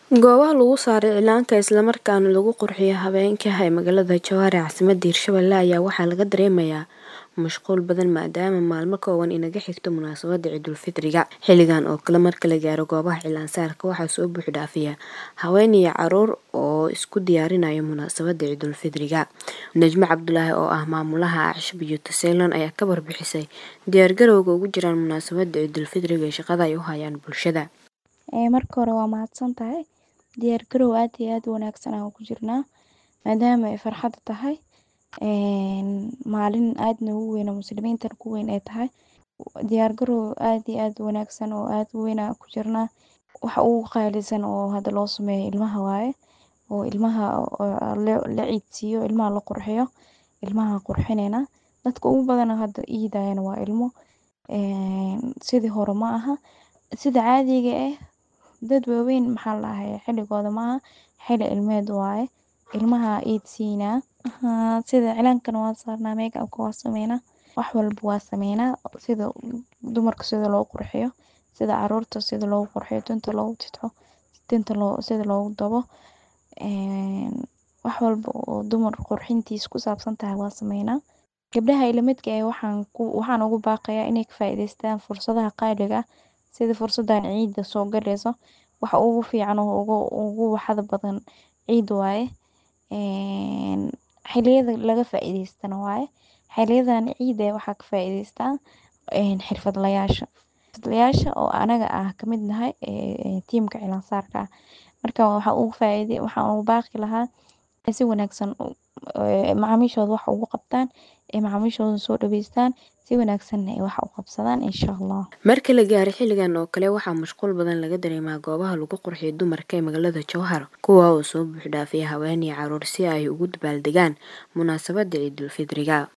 Goobaha lagu saaro cilaanka isla markaana lagu qurxiyo habeenka ee magaalada Jowhar ee caasimadda Hirshabelle ayaa waxaa laga dareemayaa mashquul badan maadaama maalmo kooban inaga xigto munaasabadda Ciidul Fitriga. Xilligan oo kale marka la gaaro goobaha cilaan saarka waxaa soo buux dhaafaya haween iyo carruur oo isku diyaarinaya munaasabadda Ciidul Fitriga. Najmo Cabdulaahi oo ah maamulaha Acsha Beauty Salon ayaa ka warbixisay diyaar garowga ugu jiraan munaasabadda Ciidul Fitriga iyo shaqada ay u hayaan bulshada. Marka hore waa mahadsantahay diyaar garow aad iyo aad u wanaagsan aan ku jirnaa maadaama ay farxad tahay maalin aad noogu weyn oo muslimiinta ku weyn ay tahay diyaar garow aad iyo aad u wanaagsan oo aad u weyn aan ku jirnaa waxa ugu qaalisan oo hadda loo sameeyo ilmaha waaye oo ilmaha la ciidsiiyo ilmaha la qurxiyo ilmaha qurxinayna dadka ugu badan hadda iidayana waa ilmo sidii hore ma aha sida caadiga ah dad waaweyn maxaa la dhahayaa xilligooda ma aha xilli ilmeed waaye ilmaha iidsiinaa sida cilaankana waa saarnaa make-up-ka waa sameynaa wax walba waa sameynaa sida dumarka sida loo qurxiyo sida carruurta sida loogu qurxiyo tinta loogu tidxo tinta sida loogu dabo wax walba oo dumar qurxintiisa ku saabsan tahay waa sameynaa gabdhaha ila midka ah waxaan ku waxaan ugu baaqayaa inay ka faa'iidaystaan fursadaha qaaliga ah sida fursadan ciidda soo galayso waxa ugu fiican oo ugu ugu waxada badan ciid waaye xilliyada laga faa'iidaystana waaye xilliyadan ciidda waxaa ka faa'iidaystaa xirfadlayaasha xirfadlayaasha oo anaga ah ka mid nahay tiimka cilaan saarka ah marka waxa ugu faa'iiday waxaan ugu baaqi lahaa si wanaagsan macaamiishooda wax ugu qabtaan ee macaamiishooda soo dhaweystaan si wanaagsanna ay wax u qabsadaan insha allah marka la gaaro xilligan oo kale waxaa mashquul badan laga dareemaa goobaha lagu qurxiyo dumarka ee magaalada Jowhar kuwa oo soo buux dhaafaya haween iyo carruur si ay ugu dabaaldegaan munaasabadda Ciidul Fitriga